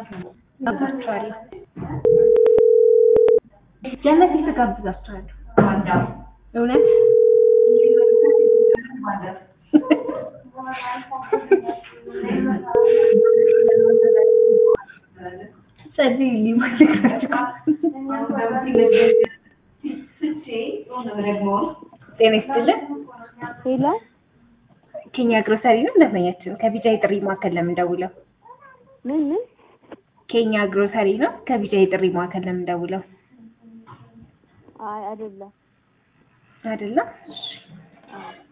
ጋብዛችኋለሁ። ለእነዚህ ትጋብዛችኋለሁ። እውነት ጸልይልኝ ማለት ጤና ይስጥልን። ሄሎ ኬኛ ግሮሰሪ ነው ደንበኛችን። ከቢጃይ ጥሪ ማዕከል ለምን ደውለው? ምን ምን? ኬኛ ግሮሰሪ ነው ከቢጃይ ጥሪ ማዕከል ለምን ደውለው? አይ አይደለም። አይደለም። አዎ